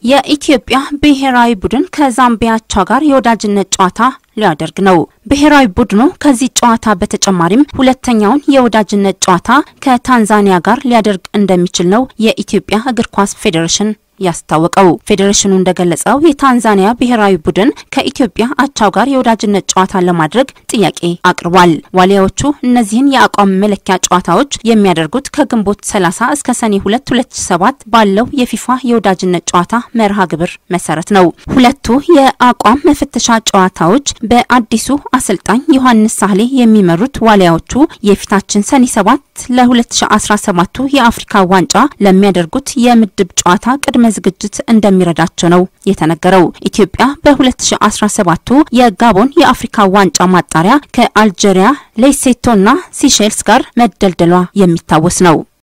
የኢትዮጵያ ብሔራዊ ቡድን ከዛምቢያ አቻው ጋር የወዳጅነት ጨዋታ ሊያደርግ ነው። ብሔራዊ ቡድኑ ከዚህ ጨዋታ በተጨማሪም ሁለተኛውን የወዳጅነት ጨዋታ ከታንዛኒያ ጋር ሊያደርግ እንደሚችል ነው የኢትዮጵያ እግር ኳስ ፌዴሬሽን ያስታወቀው። ፌዴሬሽኑ እንደገለጸው የታንዛኒያ ብሔራዊ ቡድን ከኢትዮጵያ አቻው ጋር የወዳጅነት ጨዋታ ለማድረግ ጥያቄ አቅርቧል። ዋሊያዎቹ እነዚህን የአቋም መለኪያ ጨዋታዎች የሚያደርጉት ከግንቦት 30 እስከ ሰኔ 2 2007 ባለው የፊፋ የወዳጅነት ጨዋታ መርሃ ግብር መሰረት ነው። ሁለቱ የአቋም መፈተሻ ጨዋታዎች በአዲሱ አሰልጣኝ ዮሐንስ ሳህሌ የሚመሩት ዋሊያዎቹ የፊታችን ሰኔ 7 ለ2017ቱ የአፍሪካ ዋንጫ ለሚያደርጉት የምድብ ጨዋታ ቅድመ ዝግጅት እንደሚረዳቸው ነው የተነገረው። ኢትዮጵያ በ2017ቱ የጋቦን የአፍሪካ ዋንጫ ማጣሪያ ከአልጄሪያ፣ ሌሴቶና ሲሼልስ ጋር መደልደሏ የሚታወስ ነው።